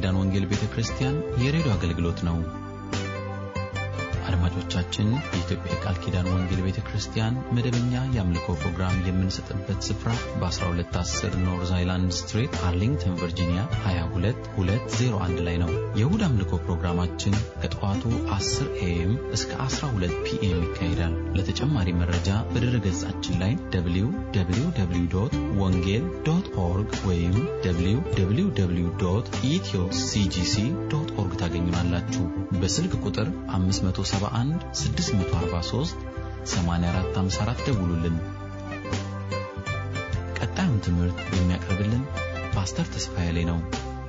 ኪዳን ወንጌል ቤተ ክርስቲያን የሬዲዮ አገልግሎት ነው። አድማጮቻችን፣ የኢትዮጵያ የቃል ኪዳን ወንጌል ቤተ ክርስቲያን መደበኛ የአምልኮ ፕሮግራም የምንሰጥበት ስፍራ በ1210 ኖርዝ አይላንድ ስትሪት አርሊንግተን ቨርጂኒያ 22201 ላይ ነው። የእሁድ አምልኮ ፕሮግራማችን ከጠዋቱ 10 ኤኤም እስከ 12 ፒኤም ይካሄዳል። ለተጨማሪ መረጃ በድረ ገጻችን ላይ www ወንጌል ዶት ኦርግ ወይም www ኢትዮ ሲጂሲ ዶት ኦርግ ታገኙናላችሁ። በስልክ ቁጥር 571 643 8454 ደውሉልን። ቀጣዩን ትምህርት የሚያቀርብልን ፓስተር ተስፋዬ ላይ ነው።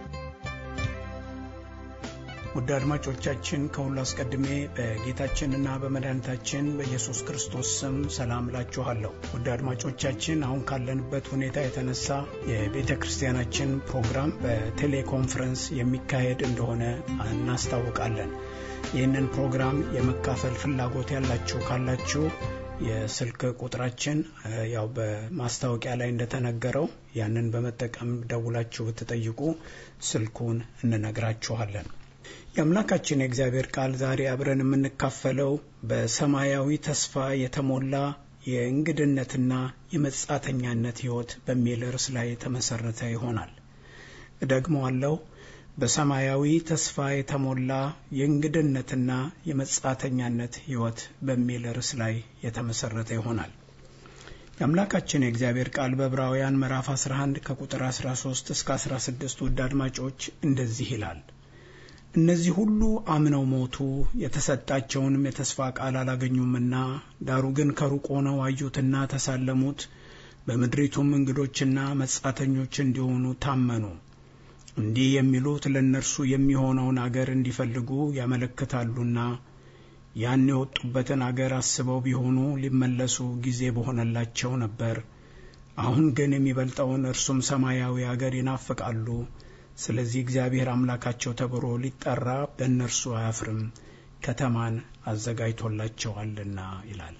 ውድ አድማጮቻችን ከሁሉ አስቀድሜ በጌታችንና በመድኃኒታችን በኢየሱስ ክርስቶስ ስም ሰላም እላችኋለሁ። ውድ አድማጮቻችን አሁን ካለንበት ሁኔታ የተነሳ የቤተ ክርስቲያናችን ፕሮግራም በቴሌኮንፈረንስ የሚካሄድ እንደሆነ እናስታውቃለን። ይህንን ፕሮግራም የመካፈል ፍላጎት ያላችሁ ካላችሁ የስልክ ቁጥራችን ያው በማስታወቂያ ላይ እንደተነገረው ያንን በመጠቀም ደውላችሁ ብትጠይቁ ስልኩን እንነግራችኋለን። የአምላካችን የእግዚአብሔር ቃል ዛሬ አብረን የምንካፈለው በሰማያዊ ተስፋ የተሞላ የእንግድነትና የመጻተኛነት ሕይወት በሚል ርዕስ ላይ የተመሰረተ ይሆናል። እደግመዋለሁ። በሰማያዊ ተስፋ የተሞላ የእንግድነትና የመጻተኛነት ሕይወት በሚል ርዕስ ላይ የተመሰረተ ይሆናል። የአምላካችን የእግዚአብሔር ቃል በዕብራውያን ምዕራፍ 11 ከቁጥር 13 እስከ 16 ውድ አድማጮች እንደዚህ ይላል እነዚህ ሁሉ አምነው ሞቱ፣ የተሰጣቸውንም የተስፋ ቃል አላገኙምና፣ ዳሩ ግን ከሩቅ ሆነው አዩትና ተሳለሙት፣ በምድሪቱም እንግዶችና መጻተኞች እንዲሆኑ ታመኑ። እንዲህ የሚሉት ለእነርሱ የሚሆነውን አገር እንዲፈልጉ ያመለክታሉና ያን የወጡበትን አገር አስበው ቢሆኑ ሊመለሱ ጊዜ በሆነላቸው ነበር። አሁን ግን የሚበልጠውን እርሱም ሰማያዊ አገር ይናፍቃሉ። ስለዚህ እግዚአብሔር አምላካቸው ተብሎ ሊጠራ በእነርሱ አያፍርም፣ ከተማን አዘጋጅቶላቸዋልና ይላል።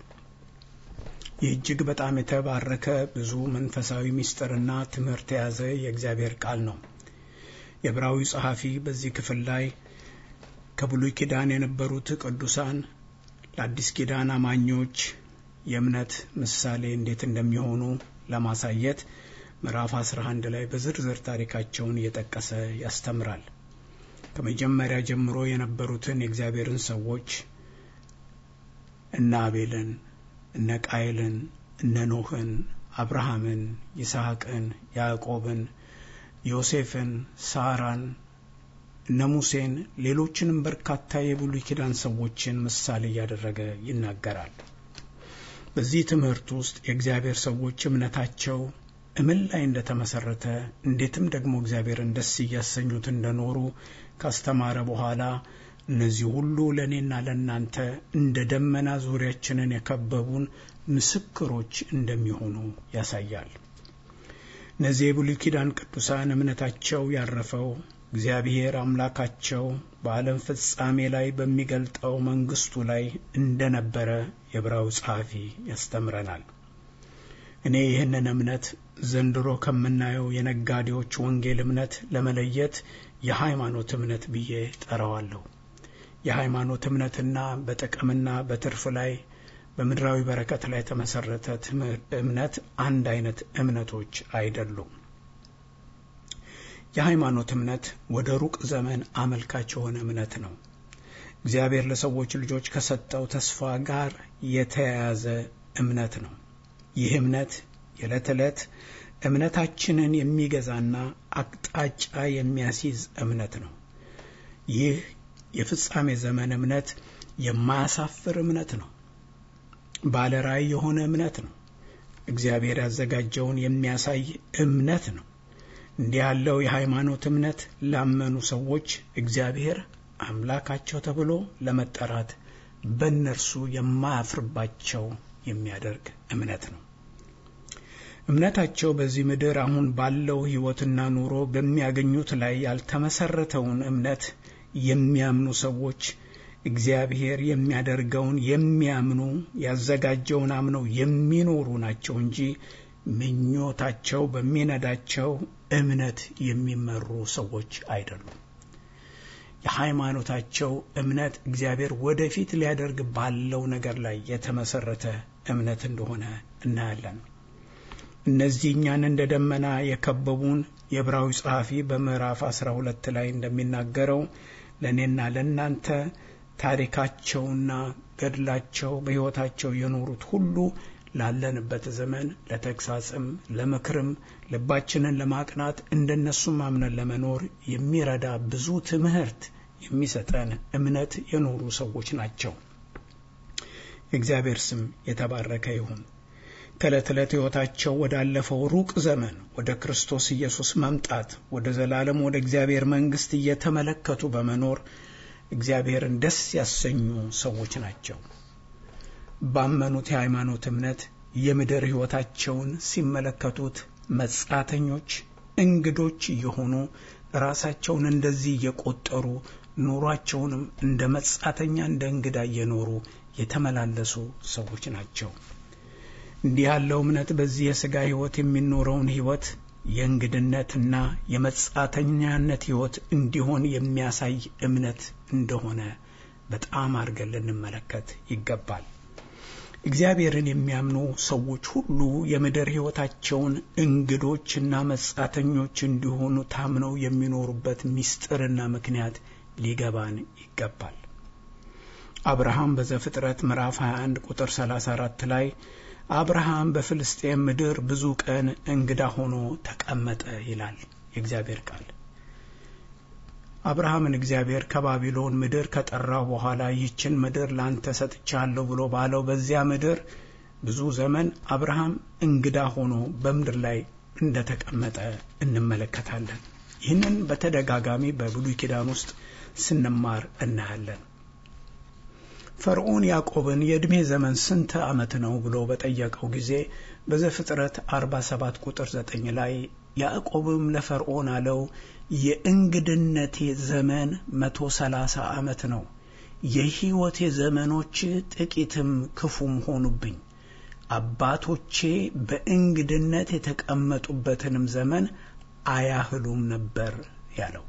ይህ እጅግ በጣም የተባረከ ብዙ መንፈሳዊ ምስጢርና ትምህርት የያዘ የእግዚአብሔር ቃል ነው። የዕብራዊ ጸሐፊ በዚህ ክፍል ላይ ከብሉይ ኪዳን የነበሩት ቅዱሳን ለአዲስ ኪዳን አማኞች የእምነት ምሳሌ እንዴት እንደሚሆኑ ለማሳየት ምዕራፍ 11 ላይ በዝርዝር ታሪካቸውን እየጠቀሰ ያስተምራል። ከመጀመሪያ ጀምሮ የነበሩትን የእግዚአብሔርን ሰዎች እነ አቤልን፣ እነ ቃየልን፣ እነ ኖህን፣ አብርሃምን፣ ይስሐቅን፣ ያዕቆብን፣ ዮሴፍን፣ ሳራን፣ እነ ሙሴን፣ ሌሎችንም በርካታ የብሉይ ኪዳን ሰዎችን ምሳሌ እያደረገ ይናገራል። በዚህ ትምህርት ውስጥ የእግዚአብሔር ሰዎች እምነታቸው እምን ላይ እንደተመሰረተ እንዴትም ደግሞ እግዚአብሔርን ደስ እያሰኙት እንደኖሩ ካስተማረ በኋላ እነዚህ ሁሉ ለእኔና ለእናንተ እንደ ደመና ዙሪያችንን የከበቡን ምስክሮች እንደሚሆኑ ያሳያል። እነዚህ የብሉይ ኪዳን ቅዱሳን እምነታቸው ያረፈው እግዚአብሔር አምላካቸው በዓለም ፍጻሜ ላይ በሚገልጠው መንግስቱ ላይ እንደነበረ የዕብራዊ ጸሐፊ ያስተምረናል። እኔ ይህንን እምነት ዘንድሮ ከምናየው የነጋዴዎች ወንጌል እምነት ለመለየት የሃይማኖት እምነት ብዬ ጠራዋለሁ። የሃይማኖት እምነትና በጥቅምና በትርፍ ላይ በምድራዊ በረከት ላይ የተመሰረተ እምነት አንድ አይነት እምነቶች አይደሉም። የሃይማኖት እምነት ወደ ሩቅ ዘመን አመልካች የሆነ እምነት ነው። እግዚአብሔር ለሰዎች ልጆች ከሰጠው ተስፋ ጋር የተያያዘ እምነት ነው። ይህ እምነት የዕለት ዕለት እምነታችንን የሚገዛና አቅጣጫ የሚያስይዝ እምነት ነው። ይህ የፍጻሜ ዘመን እምነት የማያሳፍር እምነት ነው። ባለ ራዕይ የሆነ እምነት ነው። እግዚአብሔር ያዘጋጀውን የሚያሳይ እምነት ነው። እንዲህ ያለው የሃይማኖት እምነት ላመኑ ሰዎች እግዚአብሔር አምላካቸው ተብሎ ለመጠራት በእነርሱ የማያፍርባቸው የሚያደርግ እምነት ነው። እምነታቸው በዚህ ምድር አሁን ባለው ሕይወትና ኑሮ በሚያገኙት ላይ ያልተመሰረተውን እምነት የሚያምኑ ሰዎች እግዚአብሔር የሚያደርገውን የሚያምኑ ያዘጋጀውን አምነው የሚኖሩ ናቸው እንጂ ምኞታቸው በሚነዳቸው እምነት የሚመሩ ሰዎች አይደሉም። የሃይማኖታቸው እምነት እግዚአብሔር ወደፊት ሊያደርግ ባለው ነገር ላይ የተመሰረተ እምነት እንደሆነ እናያለን። እነዚህ እኛን እንደ ደመና የከበቡን የዕብራዊ ጸሐፊ በምዕራፍ 12 ላይ እንደሚናገረው ለእኔና ለእናንተ ታሪካቸውና ገድላቸው በሕይወታቸው የኖሩት ሁሉ ላለንበት ዘመን ለተግሳጽም ለምክርም ልባችንን ለማቅናት እንደነሱም አምነን ለመኖር የሚረዳ ብዙ ትምህርት የሚሰጠን እምነት የኖሩ ሰዎች ናቸው። የእግዚአብሔር ስም የተባረከ ይሁን። ከዕለት ዕለት ሕይወታቸው ወዳለፈው ሩቅ ዘመን ወደ ክርስቶስ ኢየሱስ መምጣት ወደ ዘላለም ወደ እግዚአብሔር መንግሥት እየተመለከቱ በመኖር እግዚአብሔርን ደስ ያሰኙ ሰዎች ናቸው። ባመኑት የሃይማኖት እምነት የምድር ሕይወታቸውን ሲመለከቱት መጻተኞች፣ እንግዶች እየሆኑ ራሳቸውን እንደዚህ እየቆጠሩ ኑሯቸውንም እንደ መጻተኛ እንደ እንግዳ እየኖሩ የተመላለሱ ሰዎች ናቸው። እንዲህ ያለው እምነት በዚህ የሥጋ ሕይወት የሚኖረውን ሕይወት የእንግድነትና የመጻተኛነት ሕይወት እንዲሆን የሚያሳይ እምነት እንደሆነ በጣም አድርገን ልንመለከት ይገባል። እግዚአብሔርን የሚያምኑ ሰዎች ሁሉ የምድር ሕይወታቸውን እንግዶችና መጻተኞች እንዲሆኑ ታምነው የሚኖሩበት ምስጢርና ምክንያት ሊገባን ይገባል። አብርሃም በዘፍጥረት ምዕራፍ 21 ቁጥር 34 ላይ አብርሃም በፍልስጤም ምድር ብዙ ቀን እንግዳ ሆኖ ተቀመጠ ይላል የእግዚአብሔር ቃል። አብርሃምን እግዚአብሔር ከባቢሎን ምድር ከጠራው በኋላ ይህችን ምድር ላንተ ሰጥቻለሁ ብሎ ባለው በዚያ ምድር ብዙ ዘመን አብርሃም እንግዳ ሆኖ በምድር ላይ እንደተቀመጠ እንመለከታለን። ይህንን በተደጋጋሚ በብሉይ ኪዳን ውስጥ ስንማር እናያለን። ፈርዖን ያዕቆብን የዕድሜ ዘመን ስንት ዓመት ነው ብሎ በጠየቀው ጊዜ በዘፍጥረት 47 ቁጥር 9 ላይ ያዕቆብም ለፈርዖን አለው የእንግድነቴ ዘመን መቶ ሰላሳ ዓመት ነው። የሕይወቴ ዘመኖች ጥቂትም ክፉም ሆኑብኝ። አባቶቼ በእንግድነት የተቀመጡበትንም ዘመን አያህሉም ነበር ያለው።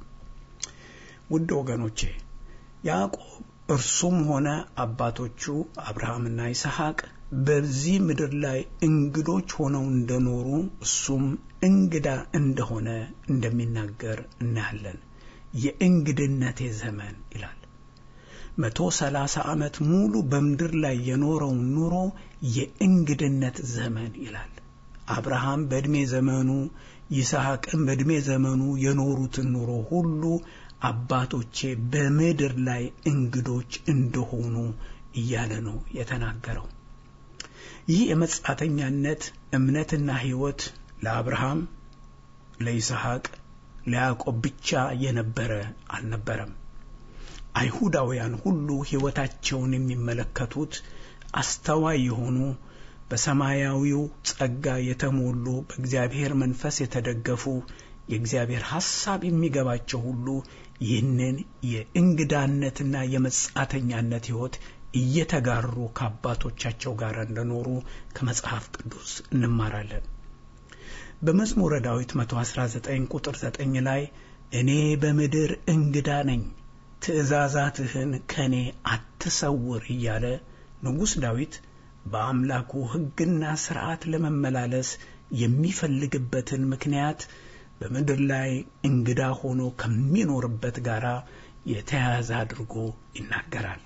ውድ ወገኖቼ ያዕቆብ እርሱም ሆነ አባቶቹ አብርሃምና ይስሐቅ በዚህ ምድር ላይ እንግዶች ሆነው እንደኖሩ እሱም እንግዳ እንደሆነ እንደሚናገር እናያለን። የእንግድነቴ ዘመን ይላል። መቶ ሰላሳ ዓመት ሙሉ በምድር ላይ የኖረውን ኑሮ የእንግድነት ዘመን ይላል። አብርሃም በዕድሜ ዘመኑ ይስሐቅም በዕድሜ ዘመኑ የኖሩትን ኑሮ ሁሉ አባቶቼ በምድር ላይ እንግዶች እንደሆኑ እያለ ነው የተናገረው። ይህ የመጻተኛነት እምነትና ሕይወት ለአብርሃም፣ ለይስሐቅ፣ ለያዕቆብ ብቻ የነበረ አልነበረም። አይሁዳውያን ሁሉ ሕይወታቸውን የሚመለከቱት አስተዋይ የሆኑ በሰማያዊው ጸጋ የተሞሉ በእግዚአብሔር መንፈስ የተደገፉ የእግዚአብሔር ሐሳብ የሚገባቸው ሁሉ ይህንን የእንግዳነትና የመጻተኛነት ሕይወት እየተጋሩ ከአባቶቻቸው ጋር እንደኖሩ ከመጽሐፍ ቅዱስ እንማራለን። በመዝሙረ ዳዊት 119 ቁጥር 9 ላይ እኔ በምድር እንግዳ ነኝ፣ ትእዛዛትህን ከእኔ አትሰውር እያለ ንጉሥ ዳዊት በአምላኩ ሕግና ሥርዓት ለመመላለስ የሚፈልግበትን ምክንያት በምድር ላይ እንግዳ ሆኖ ከሚኖርበት ጋር የተያያዘ አድርጎ ይናገራል።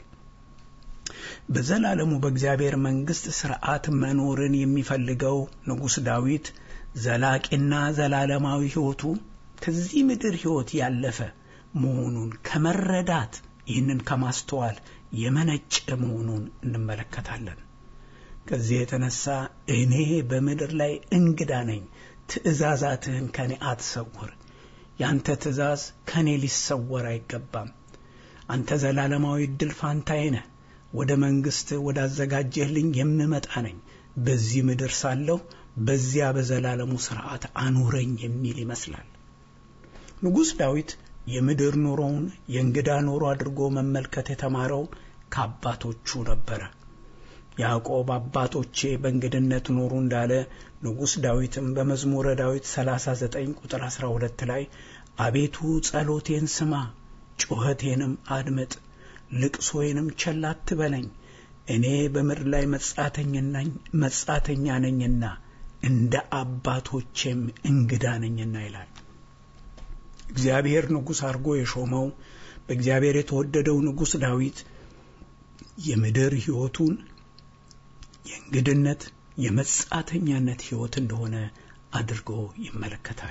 በዘላለሙ በእግዚአብሔር መንግሥት ሥርዓት መኖርን የሚፈልገው ንጉሥ ዳዊት ዘላቂና ዘላለማዊ ሕይወቱ ከዚህ ምድር ሕይወት ያለፈ መሆኑን ከመረዳት ይህንን ከማስተዋል የመነጨ መሆኑን እንመለከታለን። ከዚህ የተነሳ እኔ በምድር ላይ እንግዳ ነኝ ትእዛዛትህን ከኔ አትሰውር። ያንተ ትእዛዝ ከኔ ሊሰወር አይገባም። አንተ ዘላለማዊ ዕድል ፋንታዬ ነህ። ወደ መንግሥት ወዳዘጋጀህልኝ የምመጣ ነኝ። በዚህ ምድር ሳለሁ በዚያ በዘላለሙ ሥርዓት አኑረኝ የሚል ይመስላል። ንጉሥ ዳዊት የምድር ኑሮውን የእንግዳ ኑሮ አድርጎ መመልከት የተማረው ከአባቶቹ ነበረ። ያዕቆብ አባቶቼ በእንግድነት ኖሩ እንዳለ ንጉሥ ዳዊትም በመዝሙረ ዳዊት 39 ቁጥር 12 ላይ አቤቱ ጸሎቴን ስማ፣ ጩኸቴንም አድምጥ፣ ልቅሶዬንም ቸል አትበለኝ። እኔ በምድር ላይ መጻተኛ ነኝና እንደ አባቶቼም እንግዳ ነኝና ይላል። እግዚአብሔር ንጉሥ አድርጎ የሾመው በእግዚአብሔር የተወደደው ንጉሥ ዳዊት የምድር ሕይወቱን የእንግድነት የመጻተኛነት ሕይወት እንደሆነ አድርጎ ይመለከታል።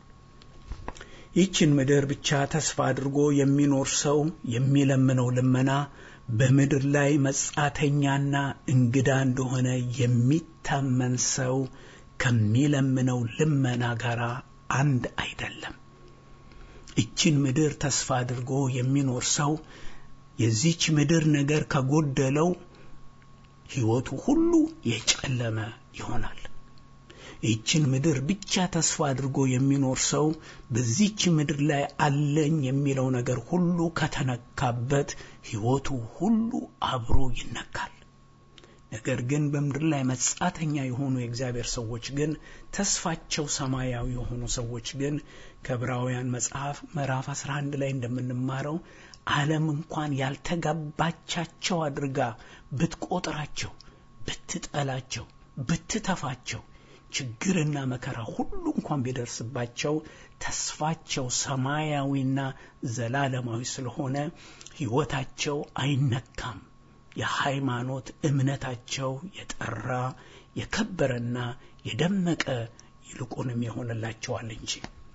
ይህችን ምድር ብቻ ተስፋ አድርጎ የሚኖር ሰው የሚለምነው ልመና በምድር ላይ መጻተኛና እንግዳ እንደሆነ የሚታመን ሰው ከሚለምነው ልመና ጋር አንድ አይደለም። ይችን ምድር ተስፋ አድርጎ የሚኖር ሰው የዚች ምድር ነገር ከጎደለው ሕይወቱ ሁሉ የጨለመ ይሆናል። ይህችን ምድር ብቻ ተስፋ አድርጎ የሚኖር ሰው በዚች ምድር ላይ አለኝ የሚለው ነገር ሁሉ ከተነካበት ሕይወቱ ሁሉ አብሮ ይነካል። ነገር ግን በምድር ላይ መጻተኛ የሆኑ የእግዚአብሔር ሰዎች ግን ተስፋቸው ሰማያዊ የሆኑ ሰዎች ግን ከዕብራውያን መጽሐፍ ምዕራፍ 11 ላይ እንደምንማረው ዓለም እንኳን ያልተጋባቻቸው አድርጋ ብትቆጥራቸው፣ ብትጠላቸው፣ ብትተፋቸው ችግርና መከራ ሁሉ እንኳን ቢደርስባቸው ተስፋቸው ሰማያዊና ዘላለማዊ ስለሆነ ሕይወታቸው አይነካም። የሃይማኖት እምነታቸው የጠራ የከበረና የደመቀ ይልቁንም የሆነላቸዋል እንጂ።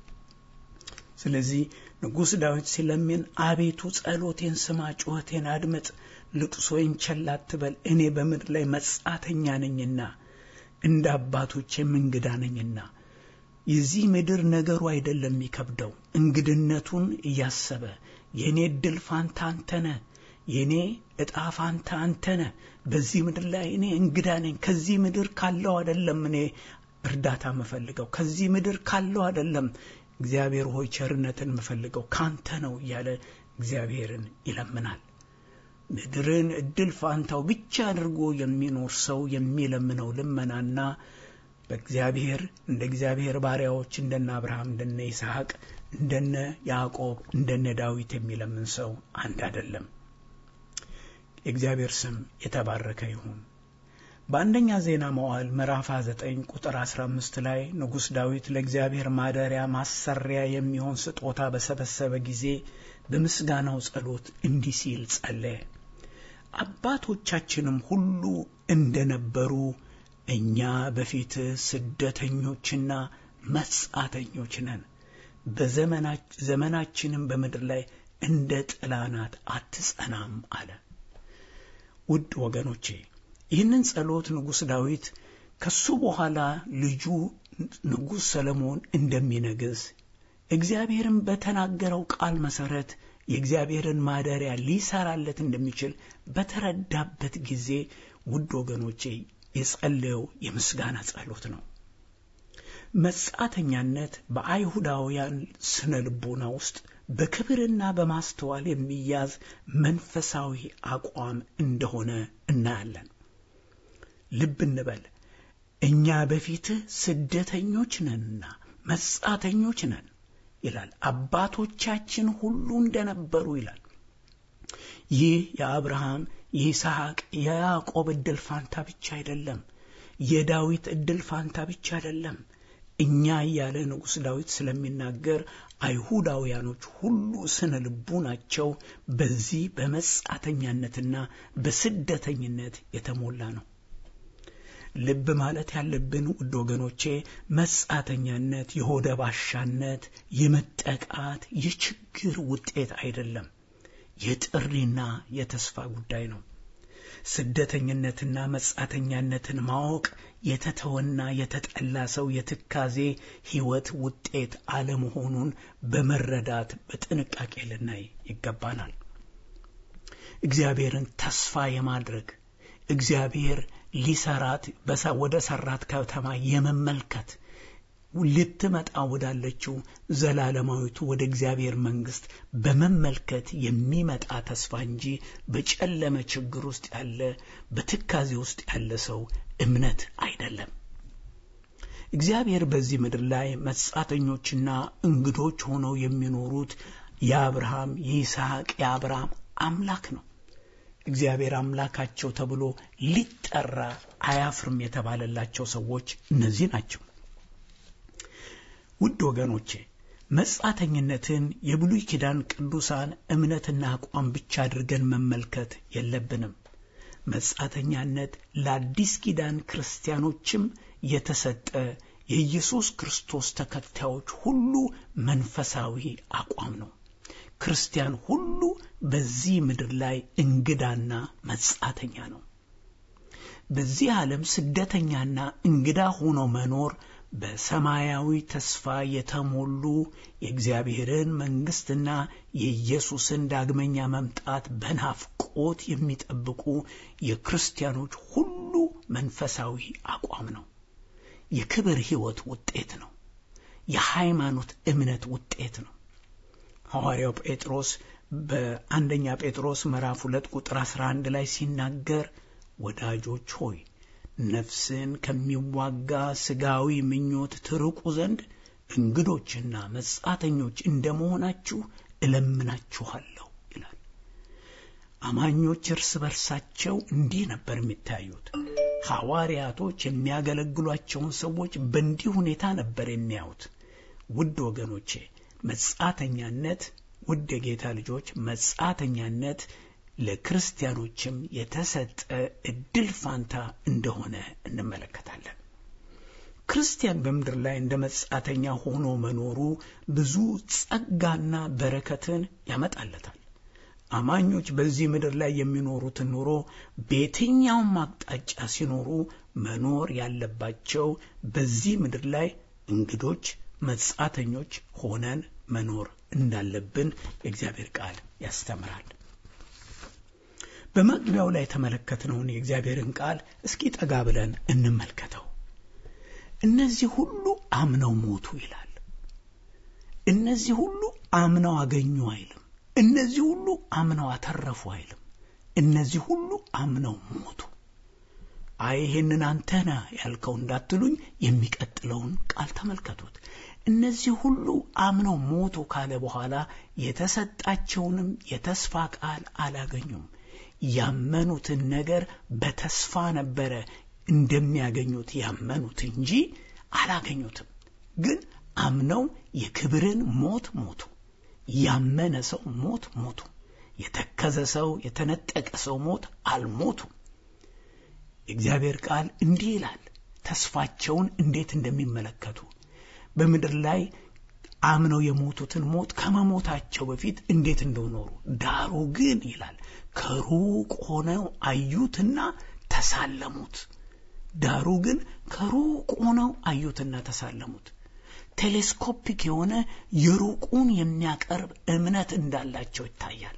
ስለዚህ ንጉሥ ዳዊት ሲለምን አቤቱ ጸሎቴን ስማ፣ ጩኸቴን አድምጥ፣ ልቅሶዬን ቸል አትበል፣ እኔ በምድር ላይ መጻተኛ ነኝና እንደ አባቶቼም እንግዳ ነኝና። የዚህ ምድር ነገሩ አይደለም የሚከብደው፣ እንግድነቱን እያሰበ የእኔ እድል ፋንታ አንተነ፣ የእኔ እጣ ፋንታ አንተነ። በዚህ ምድር ላይ እኔ እንግዳ ነኝ። ከዚህ ምድር ካለው አይደለም እኔ እርዳታ የምፈልገው፣ ከዚህ ምድር ካለው አይደለም እግዚአብሔር ሆይ ቸርነትን የምፈልገው ካንተ ነው እያለ እግዚአብሔርን ይለምናል። ምድርን እድል ፋንታው ብቻ አድርጎ የሚኖር ሰው የሚለምነው ልመናና በእግዚአብሔር እንደ እግዚአብሔር ባሪያዎች እንደነ አብርሃም፣ እንደነ ይስሐቅ፣ እንደነ ያዕቆብ፣ እንደነ ዳዊት የሚለምን ሰው አንድ አይደለም። የእግዚአብሔር ስም የተባረከ ይሁን። በአንደኛ ዜና መዋዕል ምዕራፍ 9 ቁጥር 15 ላይ ንጉሥ ዳዊት ለእግዚአብሔር ማደሪያ ማሰሪያ የሚሆን ስጦታ በሰበሰበ ጊዜ በምስጋናው ጸሎት እንዲህ ሲል ጸለየ። አባቶቻችንም ሁሉ እንደነበሩ እኛ በፊት ስደተኞችና መጻተኞች ነን፣ በዘመናችንም በምድር ላይ እንደ ጥላ ናት፣ አትጸናም አለ። ውድ ወገኖቼ ይህንን ጸሎት ንጉሥ ዳዊት ከሱ በኋላ ልጁ ንጉሥ ሰለሞን እንደሚነግስ እግዚአብሔርን በተናገረው ቃል መሠረት የእግዚአብሔርን ማደሪያ ሊሰራለት እንደሚችል በተረዳበት ጊዜ ውድ ወገኖቼ የጸለየው የምስጋና ጸሎት ነው። መጻተኛነት በአይሁዳውያን ስነ ልቦና ውስጥ በክብርና በማስተዋል የሚያዝ መንፈሳዊ አቋም እንደሆነ እናያለን። ልብ እንበል። እኛ በፊትህ ስደተኞች ነንና መጻተኞች ነን ይላል። አባቶቻችን ሁሉ እንደነበሩ ይላል። ይህ የአብርሃም የይስሐቅ፣ የያዕቆብ ዕድል ፋንታ ብቻ አይደለም። የዳዊት ዕድል ፋንታ ብቻ አይደለም። እኛ እያለ ንጉሥ ዳዊት ስለሚናገር አይሁዳውያኖች ሁሉ ስነ ልቡናቸው በዚህ በመጻተኛነትና በስደተኝነት የተሞላ ነው። ልብ ማለት ያለብን ውድ ወገኖቼ መጻተኛነት የሆደ ባሻነት፣ የመጠቃት፣ የችግር ውጤት አይደለም። የጥሪና የተስፋ ጉዳይ ነው። ስደተኝነትና መጻተኛነትን ማወቅ የተተወና የተጠላ ሰው የትካዜ ሕይወት ውጤት አለመሆኑን በመረዳት በጥንቃቄ ልናይ ይገባናል። እግዚአብሔርን ተስፋ የማድረግ እግዚአብሔር ሊሰራት ወደ ሰራት ከተማ የመመልከት ልትመጣ ወዳለችው ዘላለማዊቱ ወደ እግዚአብሔር መንግሥት በመመልከት የሚመጣ ተስፋ እንጂ በጨለመ ችግር ውስጥ ያለ በትካዜ ውስጥ ያለ ሰው እምነት አይደለም። እግዚአብሔር በዚህ ምድር ላይ መጻተኞችና እንግዶች ሆነው የሚኖሩት የአብርሃም የይስሐቅ የአብርሃም አምላክ ነው። እግዚአብሔር አምላካቸው ተብሎ ሊጠራ አያፍርም የተባለላቸው ሰዎች እነዚህ ናቸው። ውድ ወገኖቼ መጻተኝነትን የብሉይ ኪዳን ቅዱሳን እምነትና አቋም ብቻ አድርገን መመልከት የለብንም። መጻተኛነት ለአዲስ ኪዳን ክርስቲያኖችም የተሰጠ የኢየሱስ ክርስቶስ ተከታዮች ሁሉ መንፈሳዊ አቋም ነው። ክርስቲያን ሁሉ በዚህ ምድር ላይ እንግዳና መጻተኛ ነው። በዚህ ዓለም ስደተኛና እንግዳ ሆኖ መኖር በሰማያዊ ተስፋ የተሞሉ የእግዚአብሔርን መንግሥትና የኢየሱስን ዳግመኛ መምጣት በናፍቆት የሚጠብቁ የክርስቲያኖች ሁሉ መንፈሳዊ አቋም ነው። የክብር ሕይወት ውጤት ነው። የሃይማኖት እምነት ውጤት ነው። ሐዋርያው ጴጥሮስ በአንደኛ ጴጥሮስ ምዕራፍ ሁለት ቁጥር 11 ላይ ሲናገር ወዳጆች ሆይ ነፍስን ከሚዋጋ ሥጋዊ ምኞት ትርቁ ዘንድ እንግዶችና መጻተኞች እንደመሆናችሁ እለምናችኋለሁ ይላል። አማኞች እርስ በርሳቸው እንዲህ ነበር የሚታዩት። ሐዋርያቶች የሚያገለግሏቸውን ሰዎች በእንዲህ ሁኔታ ነበር የሚያዩት። ውድ ወገኖቼ መጻተኛነት፣ ውድ የጌታ ልጆች መጻተኛነት ለክርስቲያኖችም የተሰጠ እድል ፋንታ እንደሆነ እንመለከታለን። ክርስቲያን በምድር ላይ እንደ መጻተኛ ሆኖ መኖሩ ብዙ ጸጋና በረከትን ያመጣለታል። አማኞች በዚህ ምድር ላይ የሚኖሩትን ኑሮ በየትኛውም አቅጣጫ ሲኖሩ መኖር ያለባቸው በዚህ ምድር ላይ እንግዶች፣ መጻተኞች ሆነን መኖር እንዳለብን የእግዚአብሔር ቃል ያስተምራል። በመግቢያው ላይ የተመለከትነውን የእግዚአብሔርን ቃል እስኪ ጠጋ ብለን እንመልከተው። እነዚህ ሁሉ አምነው ሞቱ ይላል። እነዚህ ሁሉ አምነው አገኙ አይልም። እነዚህ ሁሉ አምነው አተረፉ አይልም። እነዚህ ሁሉ አምነው ሞቱ። አይ ይሄንን አንተ ነህ ያልከው እንዳትሉኝ የሚቀጥለውን ቃል ተመልከቱት። እነዚህ ሁሉ አምነው ሞቱ ካለ በኋላ የተሰጣቸውንም የተስፋ ቃል አላገኙም። ያመኑትን ነገር በተስፋ ነበረ እንደሚያገኙት ያመኑት እንጂ አላገኙትም። ግን አምነው የክብርን ሞት ሞቱ። ያመነ ሰው ሞት ሞቱ። የተከዘ ሰው የተነጠቀ ሰው ሞት አልሞቱም። የእግዚአብሔር ቃል እንዲህ ይላል ተስፋቸውን እንዴት እንደሚመለከቱ በምድር ላይ አምነው የሞቱትን ሞት ከመሞታቸው በፊት እንዴት እንደኖሩ ዳሩ ግን ይላል ከሩቅ ሆነው አዩትና ተሳለሙት። ዳሩ ግን ከሩቅ ሆነው አዩትና ተሳለሙት። ቴሌስኮፒክ የሆነ የሩቁን የሚያቀርብ እምነት እንዳላቸው ይታያል።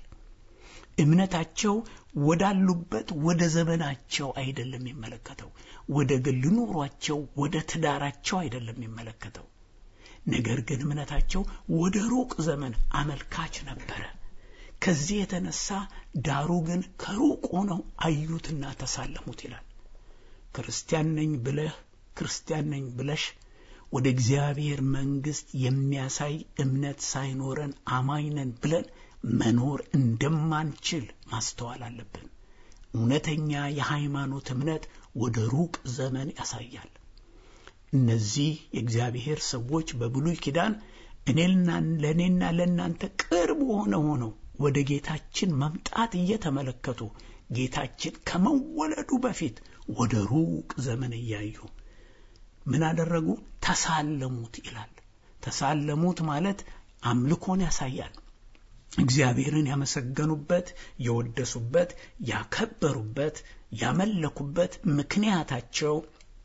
እምነታቸው ወዳሉበት ወደ ዘመናቸው አይደለም የሚመለከተው፣ ወደ ግል ኑሯቸው፣ ወደ ትዳራቸው አይደለም የሚመለከተው። ነገር ግን እምነታቸው ወደ ሩቅ ዘመን አመልካች ነበረ። ከዚህ የተነሳ ዳሩ ግን ከሩቅ ሆነው አዩትና ተሳለሙት ይላል። ክርስቲያን ነኝ ብለህ ክርስቲያን ነኝ ብለሽ ወደ እግዚአብሔር መንግሥት የሚያሳይ እምነት ሳይኖረን አማኝ ነን ብለን መኖር እንደማንችል ማስተዋል አለብን። እውነተኛ የሃይማኖት እምነት ወደ ሩቅ ዘመን ያሳያል። እነዚህ የእግዚአብሔር ሰዎች በብሉይ ኪዳን እኔና ለእኔና ለእናንተ ቅርብ ሆነ ሆነው ወደ ጌታችን መምጣት እየተመለከቱ ጌታችን ከመወለዱ በፊት ወደ ሩቅ ዘመን እያዩ ምን አደረጉ? ተሳለሙት ይላል። ተሳለሙት ማለት አምልኮን ያሳያል። እግዚአብሔርን ያመሰገኑበት፣ የወደሱበት፣ ያከበሩበት፣ ያመለኩበት ምክንያታቸው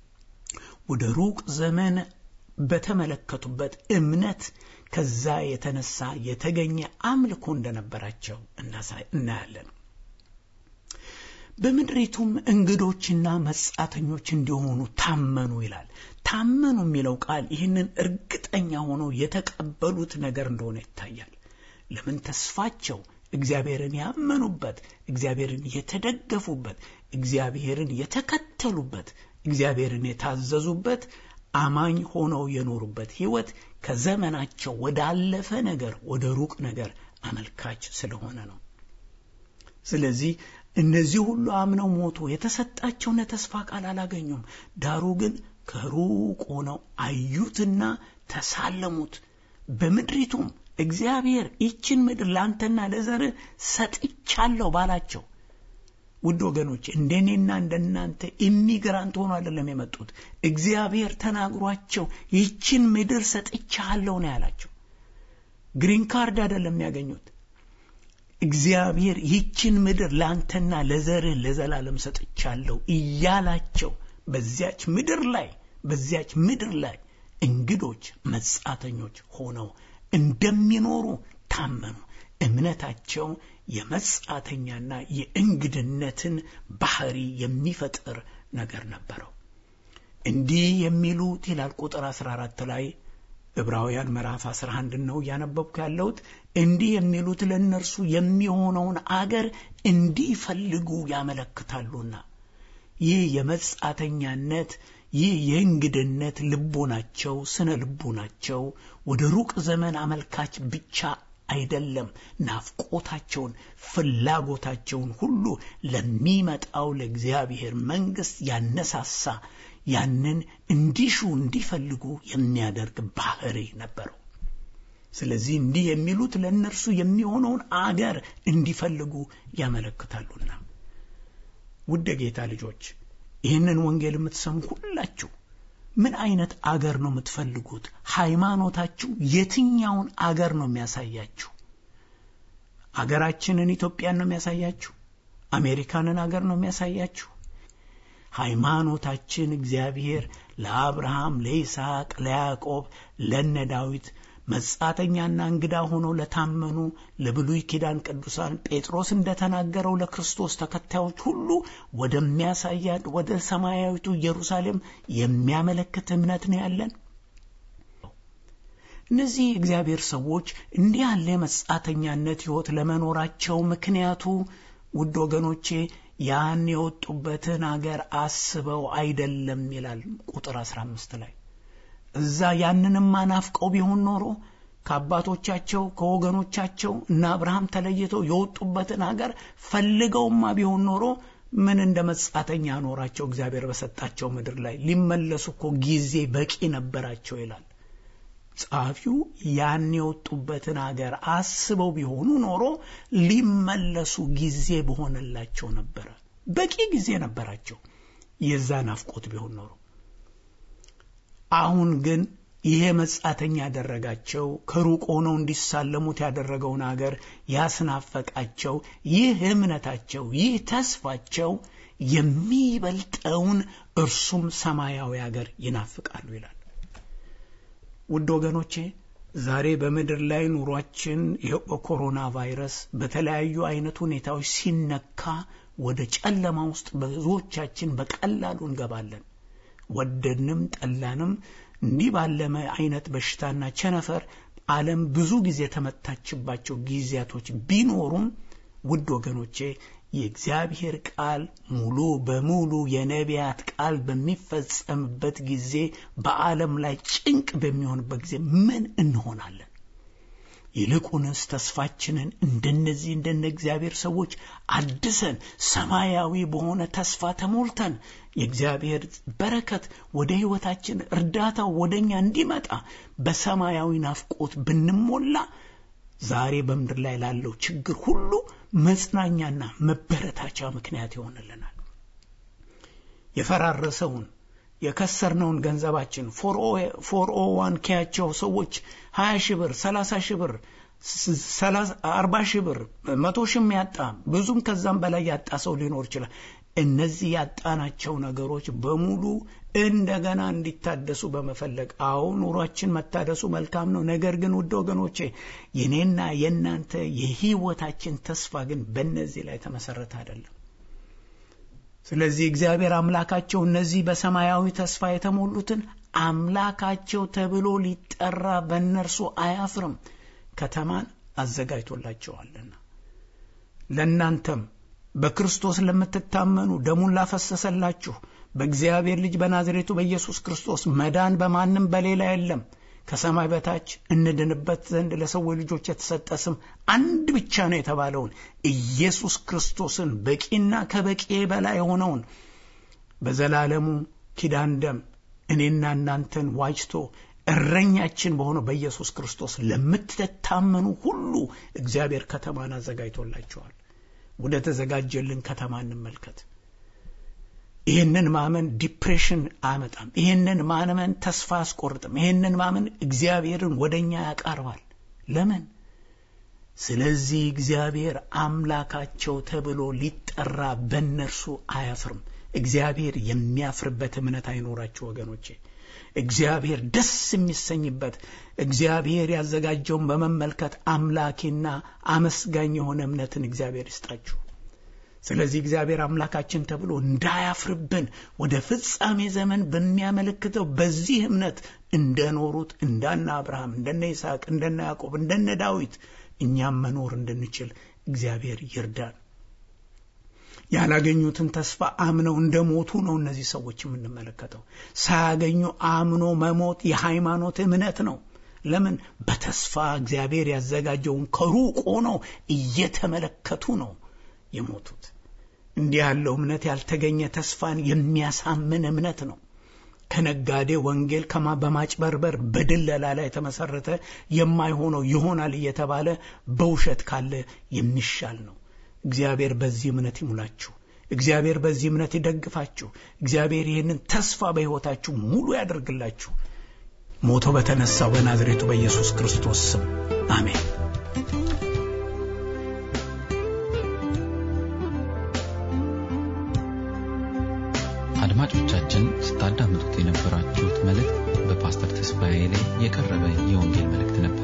ወደ ሩቅ ዘመን በተመለከቱበት እምነት ከዛ የተነሳ የተገኘ አምልኮ እንደነበራቸው እናያለን። በምድሪቱም እንግዶችና መጻተኞች እንዲሆኑ ታመኑ ይላል። ታመኑ የሚለው ቃል ይህንን እርግጠኛ ሆነው የተቀበሉት ነገር እንደሆነ ይታያል። ለምን ተስፋቸው እግዚአብሔርን ያመኑበት፣ እግዚአብሔርን የተደገፉበት፣ እግዚአብሔርን የተከተሉበት፣ እግዚአብሔርን የታዘዙበት አማኝ ሆነው የኖሩበት ሕይወት ከዘመናቸው ወዳለፈ ነገር ወደ ሩቅ ነገር አመልካች ስለሆነ ነው። ስለዚህ እነዚህ ሁሉ አምነው ሞቱ። የተሰጣቸውን የተስፋ ቃል አላገኙም። ዳሩ ግን ከሩቅ ሆነው አዩትና ተሳለሙት። በምድሪቱም እግዚአብሔር ይችን ምድር ለአንተና ለዘርህ ሰጥቻለሁ ባላቸው ውድ ወገኖች እንደኔና እንደናንተ ኢሚግራንት ሆኖ አይደለም የመጡት። እግዚአብሔር ተናግሯቸው ይችን ምድር ሰጥቻለሁ ነው ያላቸው። ግሪን ካርድ አይደለም ያገኙት። እግዚአብሔር ይችን ምድር ለአንተና ለዘርህ ለዘላለም ሰጥቻለሁ እያላቸው በዚያች ምድር ላይ በዚያች ምድር ላይ እንግዶች መጻተኞች ሆነው እንደሚኖሩ ታመኑ። እምነታቸው የመጻተኛና የእንግድነትን ባህሪ የሚፈጥር ነገር ነበረው። እንዲህ የሚሉት ይላል ቁጥር 14 ላይ ዕብራውያን ምዕራፍ 11 ነው እያነበብኩ ያለሁት። እንዲህ የሚሉት ለእነርሱ የሚሆነውን አገር እንዲፈልጉ ያመለክታሉና ይህ የመጻተኛነት ይህ የእንግድነት ልቦናቸው ስነ ልቦናቸው ወደ ሩቅ ዘመን አመልካች ብቻ አይደለም። ናፍቆታቸውን፣ ፍላጎታቸውን ሁሉ ለሚመጣው ለእግዚአብሔር መንግሥት ያነሳሳ ያንን እንዲሹ እንዲፈልጉ የሚያደርግ ባህሪ ነበረው። ስለዚህ እንዲህ የሚሉት ለእነርሱ የሚሆነውን አገር እንዲፈልጉ ያመለክታሉና ውድ ጌታ ልጆች ይህንን ወንጌል የምትሰሙ ሁላችሁ ምን አይነት አገር ነው የምትፈልጉት? ሃይማኖታችሁ የትኛውን አገር ነው የሚያሳያችሁ? አገራችንን ኢትዮጵያን ነው የሚያሳያችሁ? አሜሪካንን አገር ነው የሚያሳያችሁ? ሃይማኖታችን እግዚአብሔር ለአብርሃም፣ ለይስሐቅ፣ ለያዕቆብ፣ ለነ ዳዊት መጻተኛና እንግዳ ሆነው ለታመኑ ለብሉይ ኪዳን ቅዱሳን ጴጥሮስ እንደተናገረው ለክርስቶስ ተከታዮች ሁሉ ወደሚያሳያት ወደ ሰማያዊቱ ኢየሩሳሌም የሚያመለክት እምነት ነው ያለን። እነዚህ የእግዚአብሔር ሰዎች እንዲህ ያለ የመጻተኛነት ሕይወት ለመኖራቸው ምክንያቱ ውድ ወገኖቼ ያን የወጡበትን አገር አስበው አይደለም ይላል ቁጥር 15 ላይ እዛ ያንንም ናፍቀው ቢሆን ኖሮ ከአባቶቻቸው ከወገኖቻቸው እና አብርሃም ተለይተው የወጡበትን አገር ፈልገውማ ቢሆን ኖሮ ምን እንደ መጻተኛ ኖራቸው እግዚአብሔር በሰጣቸው ምድር ላይ ሊመለሱ እኮ ጊዜ በቂ ነበራቸው ይላል ጸሐፊው። ያን የወጡበትን አገር አስበው ቢሆኑ ኖሮ ሊመለሱ ጊዜ በሆነላቸው ነበረ። በቂ ጊዜ ነበራቸው የዛ ናፍቆት ቢሆን ኖሮ አሁን ግን ይሄ መጻተኛ ያደረጋቸው ከሩቅ ሆነው እንዲሳለሙት ያደረገውን አገር ያስናፈቃቸው ይህ እምነታቸው ይህ ተስፋቸው የሚበልጠውን እርሱም ሰማያዊ አገር ይናፍቃሉ ይላል። ውድ ወገኖቼ ዛሬ በምድር ላይ ኑሯችን ይኸው በኮሮና ቫይረስ በተለያዩ አይነት ሁኔታዎች ሲነካ ወደ ጨለማ ውስጥ ብዙዎቻችን በቀላሉ እንገባለን። ወደድንም ጠላንም እንዲህ ባለመ አይነት በሽታና ቸነፈር ዓለም ብዙ ጊዜ የተመታችባቸው ጊዜያቶች ቢኖሩም ውድ ወገኖቼ የእግዚአብሔር ቃል ሙሉ በሙሉ የነቢያት ቃል በሚፈጸምበት ጊዜ በዓለም ላይ ጭንቅ በሚሆንበት ጊዜ ምን እንሆናለን? ይልቁንስ ተስፋችንን እንደነዚህ እንደነ እግዚአብሔር ሰዎች አድሰን ሰማያዊ በሆነ ተስፋ ተሞልተን የእግዚአብሔር በረከት ወደ ሕይወታችን እርዳታው ወደ እኛ እንዲመጣ በሰማያዊ ናፍቆት ብንሞላ ዛሬ በምድር ላይ ላለው ችግር ሁሉ መጽናኛና መበረታቻ ምክንያት ይሆንልናል። የፈራረሰውን የከሰርነውን ገንዘባችን ፎር ኦ ዋን ኬያቸው ሰዎች ሀያ ሺህ ብር ሰላሳ ሺህ ብር አርባ ሺህ ብር መቶ ሺህም ያጣ ብዙም ከዛም በላይ ያጣ ሰው ሊኖር ይችላል። እነዚህ ያጣናቸው ነገሮች በሙሉ እንደገና እንዲታደሱ በመፈለግ አዎ ኑሯችን መታደሱ መልካም ነው። ነገር ግን ውድ ወገኖቼ የኔና የእናንተ የህይወታችን ተስፋ ግን በእነዚህ ላይ ተመሰረተ አይደለም። ስለዚህ እግዚአብሔር አምላካቸው እነዚህ በሰማያዊ ተስፋ የተሞሉትን አምላካቸው ተብሎ ሊጠራ በእነርሱ አያፍርም፣ ከተማን አዘጋጅቶላቸዋልና ለእናንተም በክርስቶስ ለምትታመኑ ደሙን ላፈሰሰላችሁ በእግዚአብሔር ልጅ በናዝሬቱ በኢየሱስ ክርስቶስ መዳን በማንም በሌላ የለም። ከሰማይ በታች እንድንበት ዘንድ ለሰዎች ልጆች የተሰጠ ስም አንድ ብቻ ነው የተባለውን ኢየሱስ ክርስቶስን በቂና ከበቂ በላይ የሆነውን በዘላለሙ ኪዳን ደም እኔና እናንተን ዋጅቶ እረኛችን በሆነው በኢየሱስ ክርስቶስ ለምትታመኑ ሁሉ እግዚአብሔር ከተማን አዘጋጅቶላቸዋል። ወደ ተዘጋጀልን ከተማ እንመልከት። ይህንን ማመን ዲፕሬሽን አያመጣም። ይህንን ማመን ተስፋ አያስቆርጥም። ይህንን ማመን እግዚአብሔርን ወደ እኛ ያቃርባል። ለምን? ስለዚህ እግዚአብሔር አምላካቸው ተብሎ ሊጠራ በእነርሱ አያፍርም። እግዚአብሔር የሚያፍርበት እምነት አይኖራችሁ ወገኖቼ። እግዚአብሔር ደስ የሚሰኝበት እግዚአብሔር ያዘጋጀውን በመመልከት አምላኪና አመስጋኝ የሆነ እምነትን እግዚአብሔር ይስጣችሁ። ስለዚህ እግዚአብሔር አምላካችን ተብሎ እንዳያፍርብን ወደ ፍጻሜ ዘመን በሚያመለክተው በዚህ እምነት እንደኖሩት እንደነ አብርሃም፣ እንደነ ይስሐቅ፣ እንደነ ያዕቆብ፣ እንደነ ዳዊት እኛም መኖር እንድንችል እግዚአብሔር ይርዳን። ያላገኙትን ተስፋ አምነው እንደ ሞቱ ነው እነዚህ ሰዎች የምንመለከተው። ሳያገኙ አምኖ መሞት የሃይማኖት እምነት ነው። ለምን? በተስፋ እግዚአብሔር ያዘጋጀውን ከሩቅ ሆነው እየተመለከቱ ነው የሞቱት። እንዲህ ያለው እምነት ያልተገኘ ተስፋን የሚያሳምን እምነት ነው። ከነጋዴ ወንጌል ከማ በማጭበርበር በድለላ ላይ የተመሰረተ የማይሆነው ይሆናል እየተባለ በውሸት ካለ የሚሻል ነው። እግዚአብሔር በዚህ እምነት ይሙላችሁ። እግዚአብሔር በዚህ እምነት ይደግፋችሁ። እግዚአብሔር ይህንን ተስፋ በሕይወታችሁ ሙሉ ያደርግላችሁ። ሞቶ በተነሳው በናዝሬቱ በኢየሱስ ክርስቶስ ስም አሜን። አድማጮቻችን ስታዳምጡት የነበራችሁት መልእክት በፓስተር ተስፋዬ ላይ የቀረበ የወንጌል መልእክት ነበር።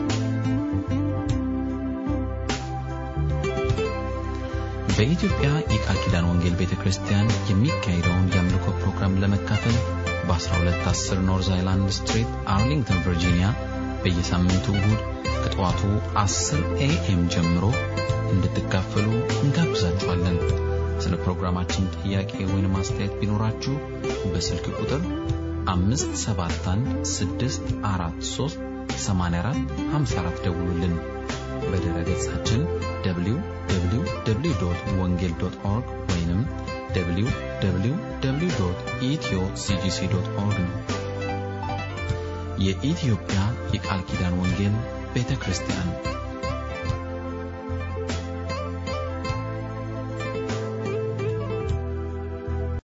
በኢትዮጵያ የቃል ኪዳን ወንጌል ቤተ ክርስቲያን የሚካሄደውን የአምልኮ ፕሮግራም ለመካፈል በ1210 ኖርዝ አይላንድ ስትሪት አርሊንግተን ቨርጂኒያ በየሳምንቱ እሁድ ከጠዋቱ 10 ኤኤም ጀምሮ እንድትካፈሉ እንጋብዛችኋለን። ስለ ፕሮግራማችን ጥያቄ ወይም አስተያየት ቢኖራችሁ በስልክ ቁጥር 571 ደውሉልን። በድረ ገጻችን www ወንጌል ኦርግ ወይም www ኢትዮ ሲጂሲ ኦርግ ነው። የኢትዮጵያ የቃል ኪዳን ወንጌል ቤተ ክርስቲያን